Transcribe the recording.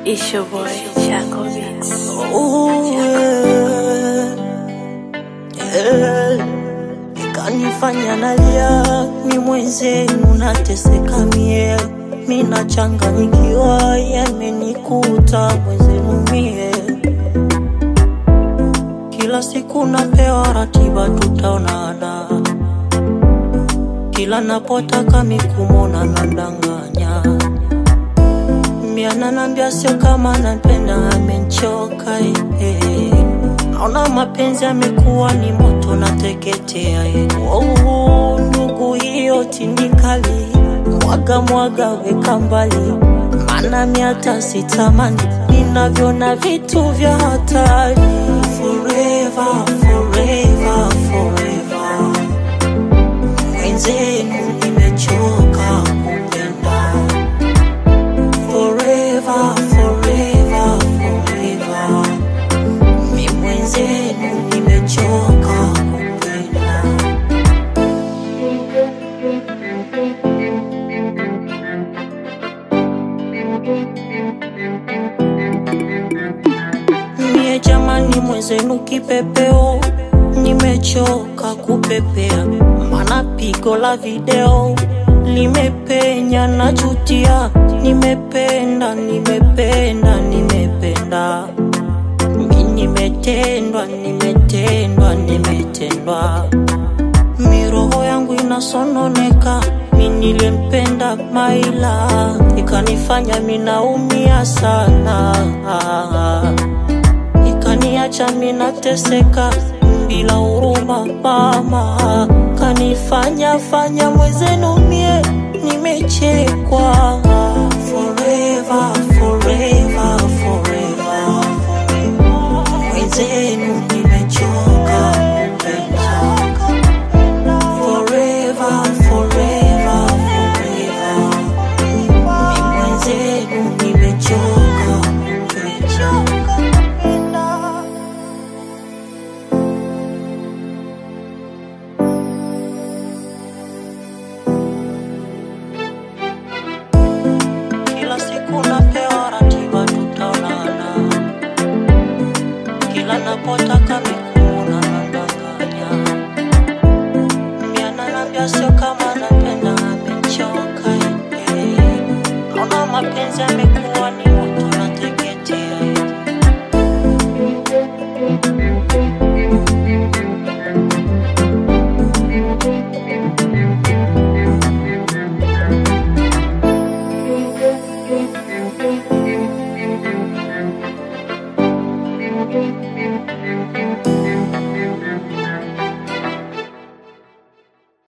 It's your boy, Chaco Beats. Ooh, yeah. Yeah. Ikanifanya nalia mi mwenzenu nateseka mie mi nachanganyikiwa yamenikuta mwenzenu mie kila siku napewa ratiba tutaonana kila napotaka mikumona nadanganya miananambia sio kama napenda amenchoka eh. naona mapenzi amekuwa ni moto nateketea eh. oh, ndugu hiyo tindikali mwaga mwaga weka mbali mana miata sitamani ninavyona vitu vya hatari forever, forever, forever. mwenzenu nimechoka kupenda forever, forever, forever. Mi mwenzenu nimechoka kupenda. Mie jamani, mwenzenu kipepeo, nimechoka kupepea, mana pigo la video limepenya, najutia, nimependa, nimependa, nimependa mi nimetendwa, nimetendwa, nimetendwa, miroho yangu inasononeka, mi nilempenda Maila, ikanifanya minaumia sana, ikaniacha minateseka bila huruma, mama kanifanya fanya mwezenu mie nimechekwa forever, forever, forever mwenzenu nimechoka kupenda forever, forever, forever. Mi mwenzenu nimechoka kupenda kila siku napewa ratiba tutaonana kila napotaka mikuna nadanganya miananambia sio kama napenda amechoka eh. naona mapenzi amekuwa ni moto nateketea eh.